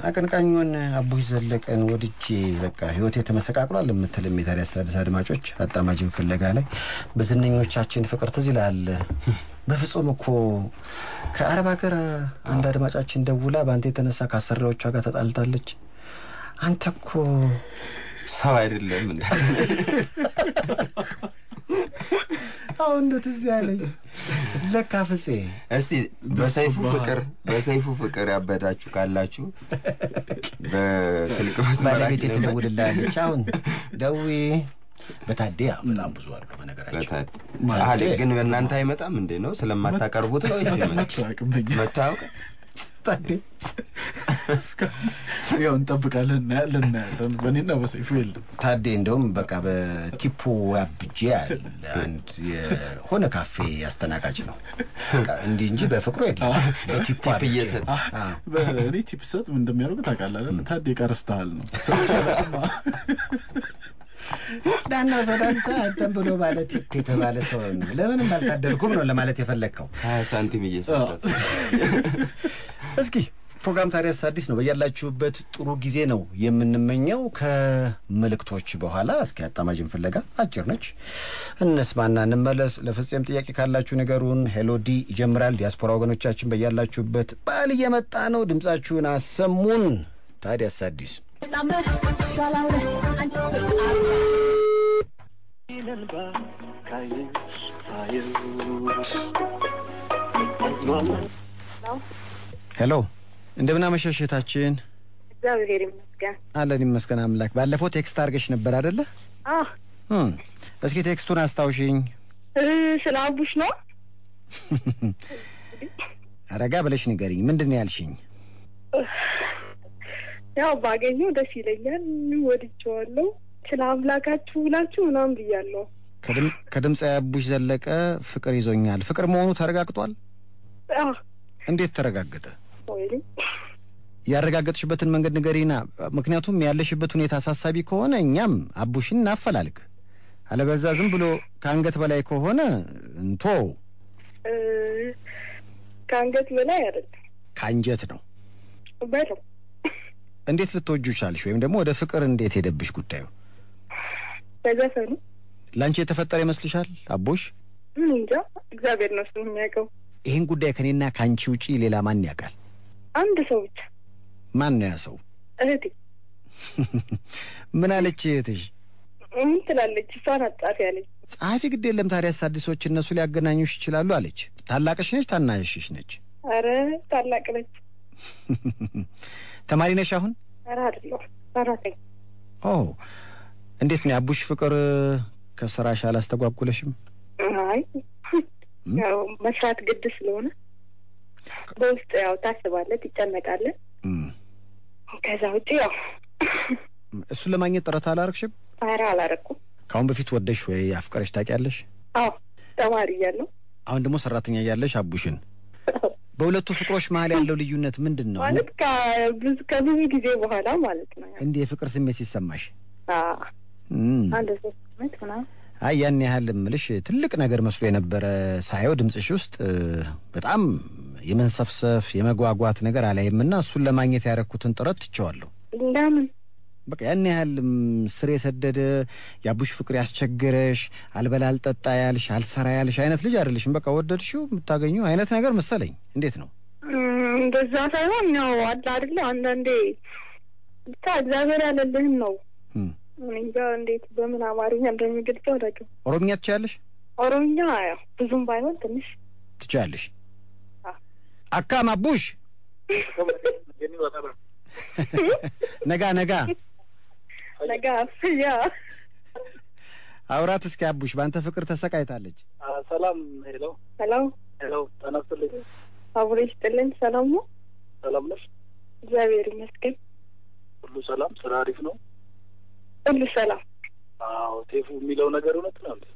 አቀንቃኙን አቡሽ ዘለቀን ወድጄ በቃ ህይወቴ ተመሰቃቅሏል የምትልም የታዲያስ አዲስ አድማጮች አጣማጅን ፍለጋ ላይ በዝነኞቻችን ፍቅር ትዝ ይልሃል። በፍጹም እኮ ከአረብ ሀገር አንድ አድማጫችን ደውላ በአንተ የተነሳ ከአሰሪዎቿ ጋር ተጣልታለች። አንተ እኮ ሰው አይደለም እንደ አሁን እንደ ትዝ ያለኝ ለካ ፍፄ እስቲ በሰይፉ ፍቅር በሰይፉ ፍቅር ያበዳችሁ ካላችሁ በስልክ ባለቤቴ መስመራችን ትደውልልሃለች። አሁን ደዊ በታዴ ያው በጣም ብዙ አሉ በነገራችን በታ- አህሌ ግን በእናንተ አይመጣም እንዴ ነው ስለማታቀርቡት ነው ወይስ ይመጣል? አቅመኛ መታወቅ ታዴ ያው እንጠብቃለን፣ እናያለን እናያለን። በእኔና በሰይፉ የለም። ታዴ እንደውም በቃ በቲፑ አብጄ ያለ አንድ የሆነ ካፌ አስተናጋጅ ነው በቃ እንዲህ እንጂ በፍቅሩ የለም። በቲፑ ቲፕ አብጄ እየሰጠ አዎ። በእኔ ቲፕ ሰጥ ምን እንደሚያደርጉ ታውቃለህ አይደል? ታዴ ቀረስተሃል ነው ስለሻለማ ዳና ሰዳንተ አንተን ብሎ ባለ ቲፕ የተባለ ሰው ነው። ለምንም አልታደልኩም ነው ለማለት የፈለግከው። ሀያ ሳንቲም እየሰጣት እስኪ ፕሮግራም ታዲያስ አዲስ ነው። በያላችሁበት ጥሩ ጊዜ ነው የምንመኘው። ከመልእክቶች በኋላ እስኪ አጣማጅን ፍለጋ አጭር ነች እነስማና እንመለስ። ለፍጹም ጥያቄ ካላችሁ ነገሩን ሄሎዲ ይጀምራል። ዲያስፖራ ወገኖቻችን በያላችሁበት በዓል እየመጣ ነው፣ ድምፃችሁን አሰሙን። ታዲያስ አዲስ ሄሎ፣ እንደምን አመሸሽ እህታችን? እግዚአብሔር ይመስገን። አለን ይመስገን አምላክ። ባለፈው ቴክስት አድርገሽ ነበር አደለ? አህ እም፣ እስኪ ቴክስቱን አስታውሽኝ። እ፣ ስለ አቡሽ ነው። ረጋ ብለሽ ንገሪኝ። ምንድን ነው ያልሽኝ? ያው ባገኘው ደስ ይለኛል። ወድጀዋለሁ። ስለ አምላካችሁ ብላችሁ ምናምን ብያለሁ። ከድም- ከድምፃዊ አቡሽ ዘለቀ ፍቅር ይዞኛል። ፍቅር መሆኑ ተረጋግጧል? አህ እንዴት ተረጋገጠ? ወይም ያረጋገጥሽበትን መንገድ ንገሪና። ምክንያቱም ያለሽበት ሁኔታ አሳሳቢ ከሆነ እኛም አቡሽን እናፈላልግ፣ አለበዛ ዝም ብሎ ከአንገት በላይ ከሆነ እንቶ እ፣ ከአንገት በላይ አይደለም ከአንጀት ነው። በለው እንዴት ልትወጁ ቻልሽ? ወይም ደግሞ ወደ ፍቅር እንዴት ሄደብሽ ጉዳዩ? በዘፈኑ ለአንቺ የተፈጠረ ይመስልሻል አቡሽ? ምን እንጃ እግዚአብሔር ነው እሱ የሚያውቀው። ይህን ጉዳይ ከኔና ከአንቺ ውጪ ሌላ ማን ያውቃል? አንድ ሰው ብቻ ማን ነው ያ ሰው? እህቴ ምን አለች እህትሽ? ምን ትላለች? እሷን አጣፊ ያለች ጸሐፊ ግድ የለም ታዲያ አዲሶች እነሱ ሊያገናኙሽ ይችላሉ አለች። ታላቅሽ ነች ታናሽሽ ነች? አረ ታላቅ ነች። ተማሪ ነሽ አሁን? አረ አይደለሁ ሰራተኛ ኦ እንዴት ነው የአቡሽ ፍቅር ከስራሽ አላስተጓጉለሽም? አይ ያው መስራት ግድ ስለሆነ በውስጥ ያው ታስባለህ፣ ትጨነቃለህ። እም፣ ከዛ ውጭ ያው እሱን ለማግኘት ጥረት አላረግሽም? ኧረ አላረኩም። ከአሁን በፊት ወደሽ ወይ አፍቀረሽ ታውቂያለሽ? አዎ ተማሪ እያለሁ አሁን ደግሞ ሰራተኛ እያለሽ አቡሽን በሁለቱ ፍቅሮች መሀል ያለው ልዩነት ምንድን ነው? ማለት ከብዙ ከብዙ ጊዜ በኋላ ማለት ነው። እንዲህ የፍቅር ስሜት ሲሰማሽ አዎ እም፣ አንድ ሶስት አመት ምናምን አይ ያን ያህል ምልሽ ትልቅ ነገር መስሎ የነበረ ሳየው ድምፅሽ ውስጥ እ፣ በጣም የመንሰፍሰፍ የመጓጓት ነገር አላይምና እሱን ለማግኘት ያደረኩትን ጥረት ትቸዋለሁ። ለምን በቃ ያን ያህል ም፣ ስር የሰደደ የአቡሽ ፍቅር ያስቸገረሽ አልበላ አልጠጣ ያልሽ አልሰራ ያልሽ አይነት ልጅ አይደለሽም። በቃ ወደድሽው የምታገኙ አይነት ነገር መሰለኝ። እንዴት ነው? እም፣ እንደዛ ሳይሆን ያው አለ አይደለ አንዳንዴ ብቻ እግዚአብሔር ያለልህን ነው። እም፣ እኔ እንጃ እንዴት በምን አማርኛ እንደሚገልጸው አላውቅም። ኦሮምኛ ትችያለሽ? ኦሮምኛ ያው ብዙም ባይሆን ትንሽ ትችያለሽ? አዎ። አካም አቡሽ ነጋ ነጋ ነገ አፍያ አውራት እስኪ አቡሽ በአንተ ፍቅር ተሰቃይታለች። ሰላም ሄሎ ሰላም ሄሎ ተነስልኝ አብሮ ይስጥልኝ። ሰላም ነው? ሰላም ነሽ እግዚአብሔር ይመስገን ሁሉ ሰላም ስራ አሪፍ ነው ሁሉ ሰላም። አዎ ቴፉ የሚለው ነገር እውነት ነው እንዴ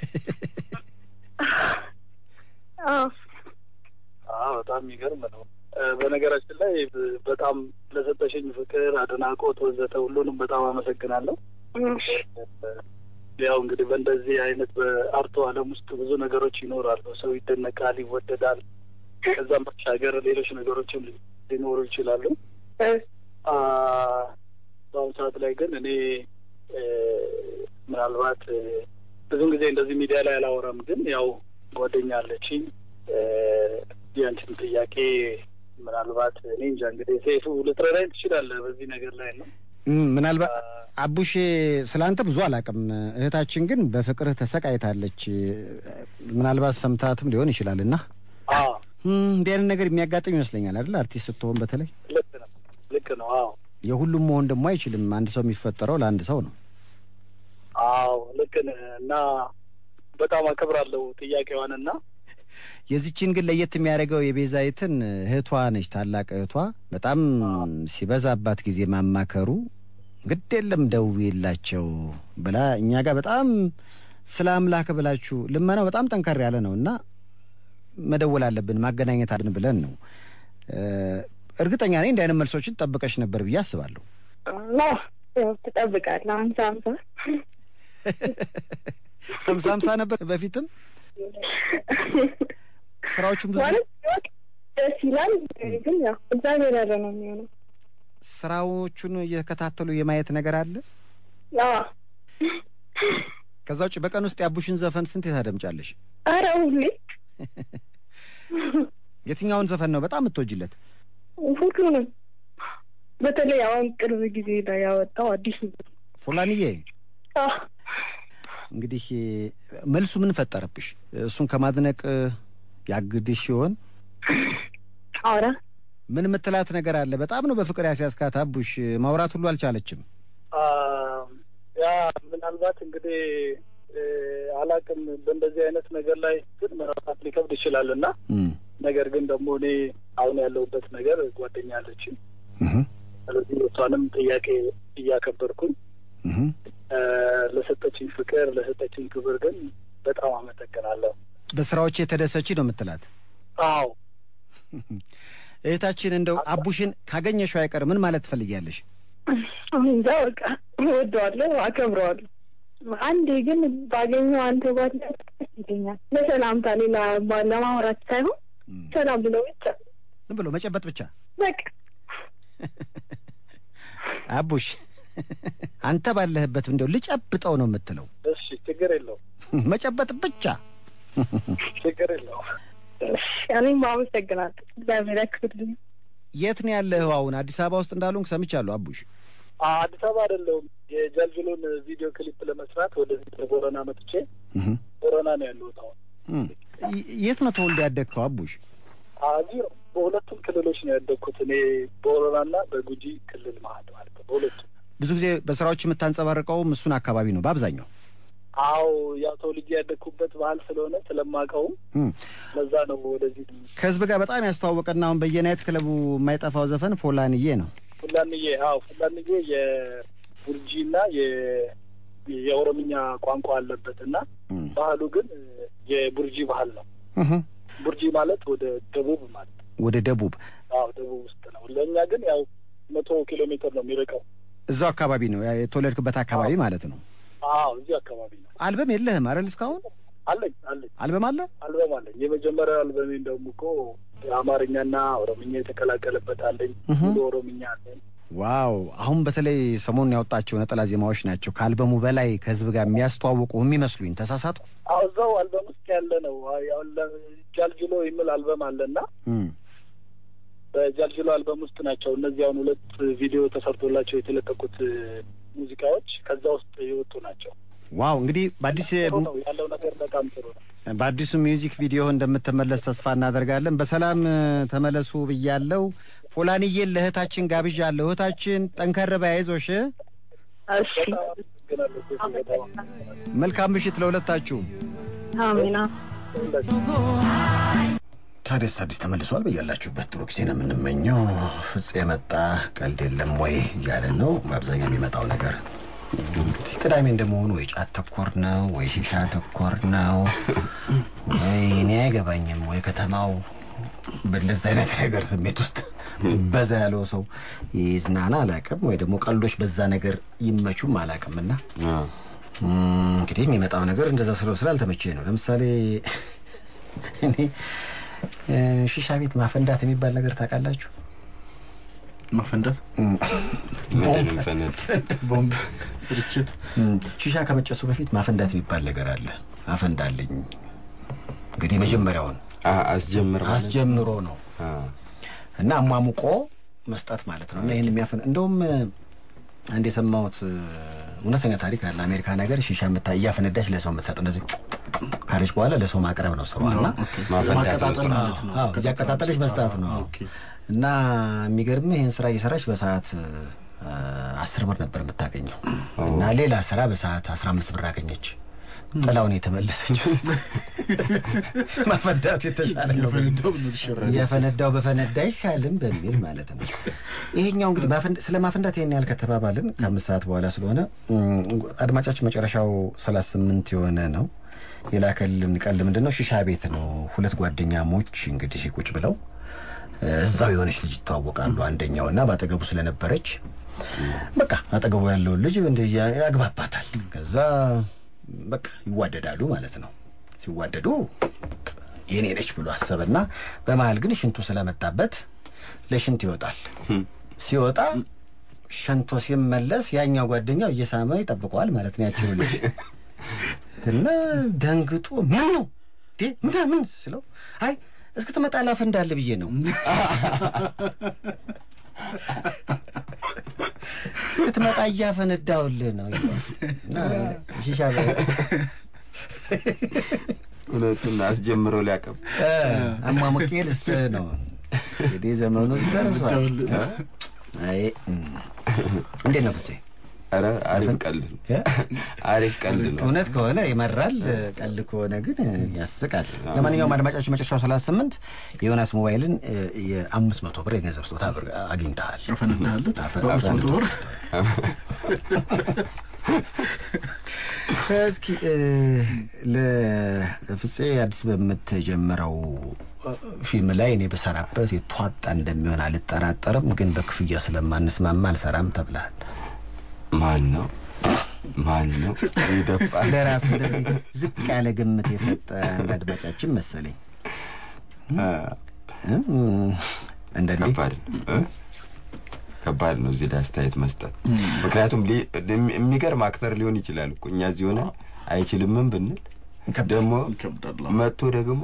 አዎ አዎ በጣም የሚገርም ነው እ፣ በነገራችን ላይ ብ- በጣም ለሰጠሽኝ ፍቅር አድናቆት ወዘተ ሁሉንም በጣም አመሰግናለሁ እሺ። ያው እንግዲህ በእንደዚህ አይነት በአርቶ ዓለም ውስጥ ብዙ ነገሮች ይኖራሉ። ሰው ይደነቃል፣ ይወደዳል። ከዛም ባሻገር ሌሎች ነገሮችም ሊኖሩ ይችላሉ። እ፣ አ፣ በአሁኑ ሰዓት ላይ ግን እኔ እ፣ ምናልባት እ፣ ብዙን ጊዜ እንደዚህ ሚዲያ ላይ አላወራም፣ ግን ያው ጓደኛ አለችኝ እ፣ የአንቺን ጥያቄ ምናልባት እኔ እንጃ እንግዲህ ሴፉ ልትረዳኝ ትችላለህ በዚህ ነገር ላይ ነው። እም፣ ምናልባት አቡሼ ስለ አንተ ብዙ አላውቅም። እህታችን ግን በፍቅርህ ተሰቃይታለች። ምናልባት ሰምታትም ሊሆን ይችላል እና አዎ እም፣ እንዲህ አይነት ነገር የሚያጋጥም ይመስለኛል አይደል? አርቲስት ስትሆን በተለይ ልክ ነው ልክ ነው። አዎ የሁሉም መሆን ደግሞ አይችልም። አንድ ሰው የሚፈጠረው ለአንድ ሰው ነው። አዎ ልክ ነህ እና በጣም አከብራለሁ ጥያቄዋን እና የዚችን ግን ለየት የሚያደርገው የቤዛይትን እህቷ ነች፣ ታላቅ እህቷ በጣም ሲበዛባት ጊዜ ማማከሩ ግድ የለም ደውዬላቸው ብላ እኛ ጋር በጣም ስለ አምላክ ብላችሁ ልመናው በጣም ጠንከር ያለ ነው እና መደወል አለብን ማገናኘት አለብን ብለን ነው። እ፣ እርግጠኛ ነኝ እንዲህ አይነት መልሶችን ጠብቀሽ ነበር ብዬ አስባለሁ። ና ያው ትጠብቃለህ። አምሳ አምሳ ሀምሳ ሀምሳ ነበር በፊትም ስራዎቹን ብዙ ማለት ደስ ይላል፣ ግን ያው እግዚአብሔር ያለ ነው የሚሆነው። ስራዎቹን እየከታተሉ የማየት ነገር አለ። አዎ ከዛ ውጭ በቀን ውስጥ የአቡሽን ዘፈን ስንት ታደምጫለሽ? ኧረ ሁሌ የትኛውን ዘፈን ነው በጣም የምትወጅለት? ሁሉንም በተለይ አሁን ቅርብ ጊዜ ላይ ያወጣው አዲስ ፉላንዬ አዎ እንግዲህ መልሱ ምን ፈጠረብሽ? እሱን ከማድነቅ ያግድሽ ሲሆን አውራ ምን የምትላት ነገር አለ? በጣም ነው በፍቅር ያስያዝካት አቡሽ። ማውራት ሁሉ አልቻለችም። አ፣ ያ ምናልባት እንግዲህ እ፣ አላቅም በእንደዚህ አይነት ነገር ላይ ግን መራታት ሊከብድ ይችላል እና እም፣ ነገር ግን ደግሞ እኔ አሁን ያለሁበት ነገር ጓደኛ አለችኝ። እህም፣ ስለዚህ እሷንም ጥያቄ እያከበርኩኝ እህም። እ፣ ለሰጠችኝ ፍቅር ለሰጠችኝ ክብር ግን በጣም አመሰግናለሁ። በስራዎች የተደሰች ነው የምትላት አዎ እህታችን። እንደው አቡሽን ካገኘሽው አይቀር ምን ማለት ትፈልጊያለሽ? አሁን እንጃ በቃ እወደዋለሁ፣ አከብረዋለሁ። አንዴ ግን ባገኘው አንተ ጓደኛ ደስ ይለኛል። ለሰላምታ ሌላ ባ- ለማውራት ሳይሆን እም፣ ሰላም ብለው ብቻ ዝም ብሎ መጨበጥ ብቻ በቃ አቡሽ አንተ ባለህበት እንደው ልጨብጠው ነው የምትለው? እሺ፣ ችግር የለውም መጨበጥ ብቻ። ችግር የለውም። እኔም አመሰግናለሁ። እግዚአብሔር ያክብርልኝ። የት ነው ያለኸው አሁን? አዲስ አበባ ውስጥ እንዳሉን ሰምቻለሁ። አቡሽ አ፣ አዲስ አበባ አይደለሁም። የጃልጅሎን ቪዲዮ ክሊፕ ለመስራት ወደዚህ ቦረና መጥቼ እህም፣ ቦረና ነው ያለሁት አሁን። እም። ይ- የት ነው ተወልደ ያደግከው አቡሽ? እዚህ ነው። በሁለቱም ክልሎች ነው ያደግኩት እኔ በኦሮሚያና በጉጂ ክልል መሀል ማለት ነው። በሁለቱም ብዙ ጊዜ በስራዎች የምታንጸባርቀውም እሱን አካባቢ ነው በአብዛኛው። አዎ፣ ያው ተወልጄ ያደግኩበት ባህል ስለሆነ ስለማውቀውም እም። ለዛ ነው ወደዚህ ከህዝብ ጋር በጣም ያስተዋወቀና አሁን በየናይት ክለቡ የማይጠፋው ዘፈን ፎላንዬ ነው። ፉላንዬ። አዎ፣ ፉላንዬ የቡርጂና የ- የኦሮምኛ ቋንቋ አለበት እና እም። ባህሉ ግን የቡርጂ ባህል ነው። እህም። ቡርጂ ማለት ወደ ደቡብ ማለት ነው። ወደ ደቡብ አዎ፣ ደቡብ ውስጥ ነው። ለእኛ ግን ያው መቶ ኪሎ ሜትር ነው የሚርቀው። እዛው አካባቢ ነው ያ የተወለድክበት አካባቢ ማለት ነው። አዎ፣ እዚህ አካባቢ ነው። አልበም የለህም አይደል? እስካሁን አለኝ አለኝ አልበም አለ? አልበም አለኝ። የመጀመሪያው አልበሜ እንደውም እኮ አማርኛና ኦሮምኛ የተቀላቀለበት አለኝ። እህ። ሙሉ ኦሮምኛ አለኝ። ዋው! አሁን በተለይ ሰሞኑን ያወጣቸው ነጠላ ዜማዎች ናቸው ከአልበሙ በላይ ከህዝብ ጋር የሚያስተዋውቁ የሚመስሉኝ። ተሳሳትኩ? አዎ እዛው አልበም ውስጥ ያለ ነው። አዎ፣ ያው ለ- ጃልጅሎ የሚል አልበም አለና እም። በጃልጅሎ አልበም ውስጥ ናቸው እነዚህ አሁን ሁለት ቪዲዮ ተሰርቶላቸው የተለቀቁት እ፣ ሙዚቃዎች ከዛ ውስጥ የወጡ ናቸው። ዋው! እንግዲህ በአዲስ ጥሩ ነው ያለው ነገር በጣም ጥሩ ነው። በአዲሱ ሚውዚክ ቪዲዮ እንደምትመለስ ተስፋ እናደርጋለን። በሰላም እ፣ ተመለሱ ብያለው። ፎላንዬን ለእህታችን ጋብዣለሁ። እህታችን ጠንከር በይ፣ አይዞሽ። እሺ በጣም አመሰግናለሁ። ሴቱ በጣም አመሰግናለሁ። መልካም ምሽት ለሁለታችሁም። አሜና ታዲያስ አዲስ ተመልሷል። በያላችሁበት ጥሩ ጊዜ ነው የምንመኘው። ፍጽ የመጣ ቀልድ የለም ወይ እያለ ነው። በአብዛኛው የሚመጣው ነገር እንግዲህ ቅዳሜ እንደመሆኑ ወይ ጫት ተኮር ነው ወይ ሺሻ ተኮር ነው ወይ እኔ አይገባኝም ወይ ከተማው በእንደዚህ አይነት ነገር ስሜት ውስጥ በዛ ያለው ሰው ይዝናና አላቅም፣ ወይ ደግሞ ቀልዶች በዛ ነገር ይመቹም አላቅም እና እም፣ እንግዲህ የሚመጣው ነገር እንደዛ ስለ ስላልተመቼ ነው። ለምሳሌ እኔ እ፣ ሺሻ ቤት ማፈንዳት የሚባል ነገር ታውቃላችሁ? ማፈንዳት ምንድን ነው የሚፈነድ? ቦምብ ርችት ሺሻ ከመጨሱ በፊት ማፈንዳት የሚባል ነገር አለ። አፈንዳለኝ እንግዲህ መጀመሪያውን አ- አስጀምር ማለት አስጀምሮ ነው አ፣ እና አሟሙቆ መስጠት ማለት ነው። እና ይህን የሚያፈን እንደውም አንድ የሰማሁት እ፣ እውነተኛ ታሪክ አለ። አሜሪካ ነገር ሺሻ የምታ እያፈነዳች ለሰው የምትሰጥ እንደዚህ ካለች በኋላ ለሰው ማቅረብ ነው ስሯ እና ማፈንዳት ነው ማቀጣጠል ስራ። ማለት ነው። አዎ እያቀጣጠለች መስጠት ነው። ኦኬ። እና የሚገርምህ ይህን ስራ እየሰራች በሰዓት እ፣ አስር ብር ነበር የምታገኘው እና ሌላ ስራ በሰዓት አስራ አምስት ብር አገኘች። ጥላውን የተመለሰችው ማፈንዳቱ የተሻለ ነው የፈነዳው ብሎ ይሸራል። የፈነዳው በፈነዳ አይሻልም በሚል ማለት ነው። ይሄኛው እንግዲህ ማፈንድ- ስለ ማፈንዳት ይህን ያህል ከተባባልን ከአምስት ሰዓት በኋላ ስለሆነ እም፣ አድማጫችን መጨረሻው ሰላሳ ስምንት የሆነ ነው የላከልን ቀልድ ምንድን ነው? ሺሻ ቤት ነው። ሁለት ጓደኛሞች እንግዲህ ቁጭ ብለው እ፣ እዛው የሆነች ልጅ ይተዋወቃሉ። አንደኛው እና በአጠገቡ ስለነበረች በቃ አጠገቡ ያለውን ልጅ እንደ ያግባባታል። ከዛ በቃ ይዋደዳሉ ማለት ነው። ሲዋደዱ የኔ ነች ብሎ አሰበና በመሀል ግን ሽንቱ ስለመጣበት ለሽንት ይወጣል። ሲወጣ ሸንቶ ሲመለስ ያኛው ጓደኛው እየሳመ ይጠብቀዋል ማለት ነው ያችው ልጅ እና ደንግጦ ምን ነው እንዴ ምናምን ስለው አይ እስክትመጣ ላፈንዳልህ ብዬ ነው እስክትመጣ እያፈነዳውልህ ነው ይለዋል። እና ሺሻ በ- እውነቱን አስጀምረው ሊያቀብ እ፣ አሟሙቄ ልስጥህ ነው እንግዲህ ዘመኑ ደርሷል። ደውል- አይ እም። እንዴት ነው ፍፄ? ኧረ አሪፍ ቀልድ ነው። እ? አሪፍ ቀልድ ነው። እውነት ከሆነ ይመራል፣ ቀልድ ከሆነ ግን ያስቃል። ለማንኛውም አድማጫችን መጨረሻው ሰላሳ ስምንት የዮናስ ሞባይልን እ፣ የአምስት መቶ ብር የገንዘብ ስጦታ ብር አግኝተሃል። አፈነዳለት በአምስት መቶ ብር እስኪ እ፣ ለፍፄ አዲስ በምትጀምረው እ፣ ፊልም ላይ እኔ በሰራበት የተዋጣ እንደሚሆን አልጠራጠርም፣ ግን በክፍያ ስለማንስማማ አልሰራም ተብለሃል። ማን ነው ማን ነው ይደፋል? ለራሱ እንደዚህ ዝቅ ያለ ግምት የሰጠ አንድ አድማጫችን መሰለኝ። እም፣ እንደኔ ከባድ ነው እ? ከባድ ነው እዚህ ላይ አስተያየት መስጠት። ምክንያቱም ሊ- የሚገርም አክተር ሊሆን ይችላል እኮ እኛ እዚህ ሆነን አይችልምም ብንል ደግሞ ይከብዳል። መጥቶ ደግሞ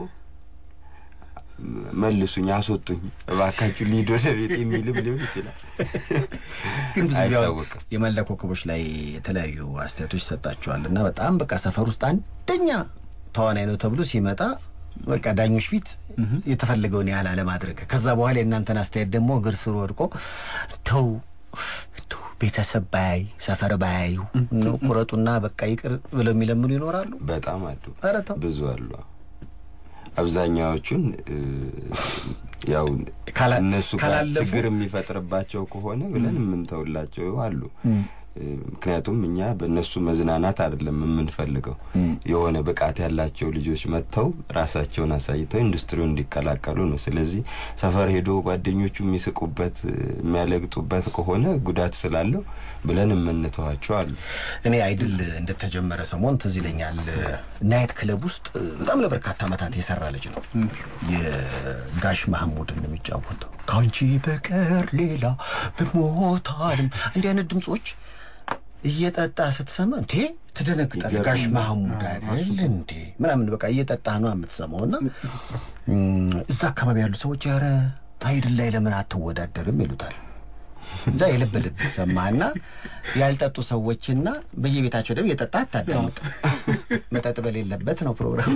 መልሱኝ፣ አስወጡኝ እባካችሁ ሊድ ወደ ቤት የሚልም ሊሆን ይችላል። ግን ብዙ ጊዜ አሁን አይታወቅም። የመላ ኮከቦች ላይ የተለያዩ አስተያየቶች ይሰጣቸዋል እና በጣም በቃ ሰፈር ውስጥ አንደኛ ተዋናይ ነው ተብሎ ሲመጣ በቃ ዳኞች ፊት የተፈለገውን ያህል አለማድረግ ከዛ በኋላ የእናንተን አስተያየት ደግሞ እግር ስር ወድቆ ተው ተው ቤተሰብ ባያይ ሰፈር ባያዩ ነው ቁረጡና በቃ ይቅር ብለው የሚለምኑ ይኖራሉ። በጣም አሉ፣ ኧረ ተው ብዙ አሉ። አብዛኛዎቹን እ፣ ያው ካላ- እነሱ ጋር ካላለፉ- ችግር የሚፈጥርባቸው ከሆነ ብለን የምንተውላቸው አሉ። እ፣ ምክንያቱም እኛ በእነሱ መዝናናት አይደለም የምንፈልገው። የሆነ ብቃት ያላቸው ልጆች መጥተው ራሳቸውን አሳይተው ኢንዱስትሪውን እንዲቀላቀሉ ነው። ስለዚህ ሰፈር ሄዶ ጓደኞቹ የሚስቁበት እ፣ የሚያለግጡበት ከሆነ ጉዳት ስላለው ብለን የምንተዋቸው አሉ። እኔ አይድል እንደተጀመረ ሰሞን ትዝ ይለኛል። ናይት ክለብ ውስጥ በጣም ለበርካታ ዓመታት የሰራ ልጅ ነው። የጋሽ ማህሙድ የሚጫወተው ከአንቺ በቀር ሌላ ብሞታልም እንዲህ አይነት ድምፆች እየጠጣ ስትሰማ እንዴ ትደነግጣል። ጋሽ ማህሙድ አይደል እንዴ ምናምን በቃ እየጠጣ ነው የምትሰማው። እና እም፣ እዛ አካባቢ ያሉ ሰዎች ኧረ አይድል ላይ ለምን አትወዳደርም ይሉታል። እዛ የልብ ልብ ሰማና ያልጠጡ ሰዎችና በየቤታቸው ደግሞ የጠጣ አታዳምጥ። መጠጥ በሌለበት ነው ፕሮግራም።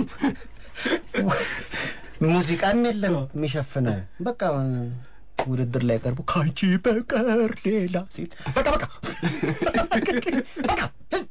ሙዚቃም የለም የሚሸፍነው። በቃ ውድድር ላይ ቀርቦ ከአንቺ በቀር ሌላ ሲል በቃ በቃ በቃ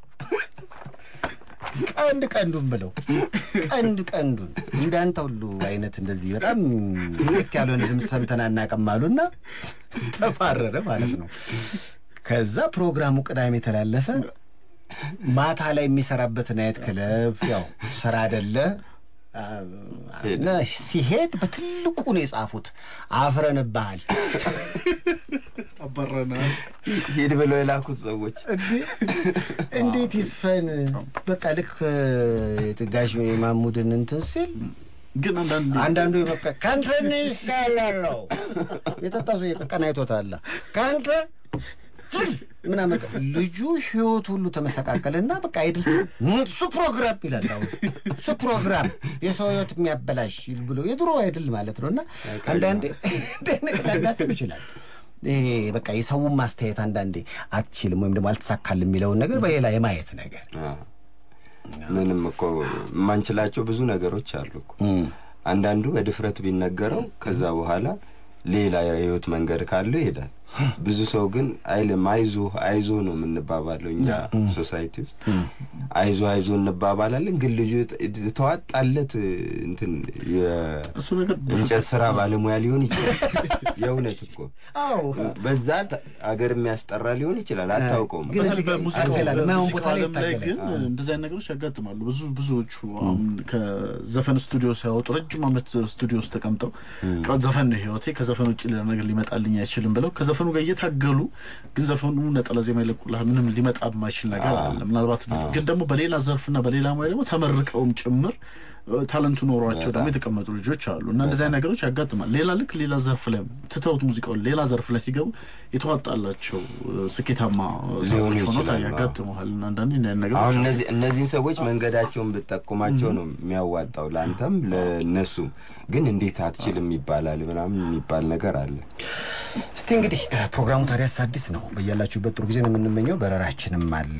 ቀንድ ቀንዱን ብለው ቀንድ ቀንዱን እንዳንተ ሁሉ አይነት እንደዚህ በጣም ልክ ያልሆነ ድምፅ ሰምተን አናውቅም አሉና ተባረረ ማለት ነው። ከዛ ፕሮግራሙ ቅዳሜ የተላለፈ ማታ ላይ የሚሰራበት ናይት ክለብ ያው ስራ አይደለ እና ሲሄድ በትልቁ ነው የጻፉት አፍረንብሃል። አባረናል። ሂድ ብለው የላኩት ሰዎች እንዴት ይስፈን? በቃ ልክ ጋሽ ማሙድን እንትን ሲል ግን አንዳንድ አንዳንዱ በቃ ከአንተ እኔ ይሻላለሁ የጠጣ ሰው ቀን አይቶታል ከአንተ ምናምን ልጁ ህይወቱ ሁሉ ተመሰቃቀልና በቃ አይድል እሱ ፕሮግራም ይላል። አሁን እሱ ፕሮግራም የሰው ህይወት የሚያበላሽ ብሎ የድሮ አይድል ማለት ነው። እና አንዳንዴ ሊያጋጥም ይችላል። ይሄ በቃ የሰውን ማስተያየት አንዳንዴ አትችልም ወይም ደግሞ አልተሳካል የሚለውን ነገር በሌላ የማየት ነገር ምንም እኮ የማንችላቸው ብዙ ነገሮች አሉ እኮ። አንዳንዱ በድፍረት ቢነገረው ከዛ በኋላ ሌላ የህይወት መንገድ ካለው ይሄዳል። ብዙ ሰው ግን አይልም። አይዞ አይዞ ነው የምንባባለው እኛ ሶሳይቲ ውስጥ አይዞ አይዞ እንባባላለን። ግን ልጁ የተዋጣለት እንትን የእንጨት ስራ ባለሙያ ሊሆን ይችላል። የእውነት እኮ በዛ አገር የሚያስጠራ ሊሆን ይችላል። አታውቀውም። በሙዚቃው ዓለም ላይ ግን እንደዚህ አይነት ነገሮች ያጋጥማሉ። ብዙ ብዙዎቹ አሁን ከዘፈን ስቱዲዮ ሲያወጡ ረጅም ዓመት ስቱዲዮ ውስጥ ተቀምጠው ዘፈን ነው ህይወቴ፣ ከዘፈን ውጭ ሌላ ነገር ሊመጣልኝ አይችልም ብለው ከዘፈኑ ጋር እየታገሉ ግን ዘፈኑ ነጠላ ዜማ ይለቁልሃል። ምንም ሊመጣ የማይችል ነገር አለ። ምናልባት ግን ደግሞ በሌላ ዘርፍና በሌላ ሙያ ደግሞ ተመርቀውም ጭምር ታለንቱ ኖሯቸው ደግሞ የተቀመጡ ልጆች አሉ እና እንደዚህ አይነት ነገሮች ያጋጥማል። ሌላ ልክ ሌላ ዘርፍ ላይ ትተውት ሙዚቃውን ሌላ ዘርፍ ላይ ሲገቡ የተዋጣላቸው ስኬታማ ሰዎች ሆኖ ያጋጥመዋል። እና አንዳንዴ እንዲህ አይነት ነገሮች አሁን እነዚህ እነዚህን ሰዎች መንገዳቸውን ብትጠቁማቸው ነው የሚያዋጣው ለአንተም ለእነሱም። ግን እንዴት አትችልም ይባላል ምናምን የሚባል ነገር አለ። እስቲ እንግዲህ ፕሮግራሙ ታዲያስ አዲስ ነው። በያላችሁበት ጥሩ ጊዜ ነው የምንመኘው። በረራችንም አለ